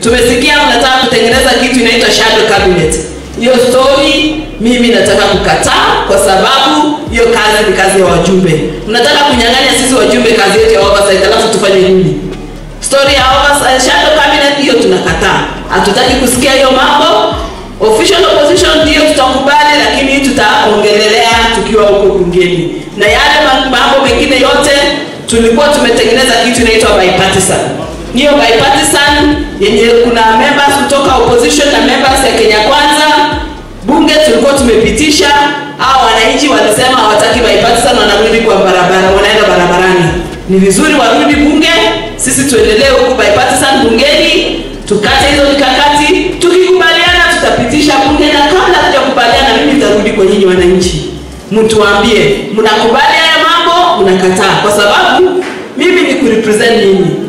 tumesikia mnataka kutengeneza kitu inaitwa shadow cabinet hiyo story mimi nataka kukataa kwa sababu hiyo kazi ni kazi ya wajumbe mnataka kunyang'anya sisi wajumbe kazi yetu ya oversight alafu tufanye nini story ya oversight shadow cabinet hiyo tunakataa hatutaki kusikia hiyo mambo official opposition ndio tutakubali lakini tutaongelelea tukiwa huko bungeni na yale ma- mambo mengine yote tulikuwa tumetengeneza kitu inaitwa bipartisan hiyo bipartisan yenye kuna members kutoka opposition na members ya kenya kwanza bunge tulikuwa tumepitisha hao wananchi walisema hawataki bipartisan wanarudi kwa barabara wanaenda barabarani ni vizuri warudi bunge sisi tuendelee huku bipartisan bungeni tukate hizo mikakati tukikubaliana tutapitisha bunge na kabla tujakubaliana mimi nitarudi kwa nyinyi wananchi mtuambie mnakubali haya mambo mnakataa kwa sababu mimi ni kurepresent nyinyi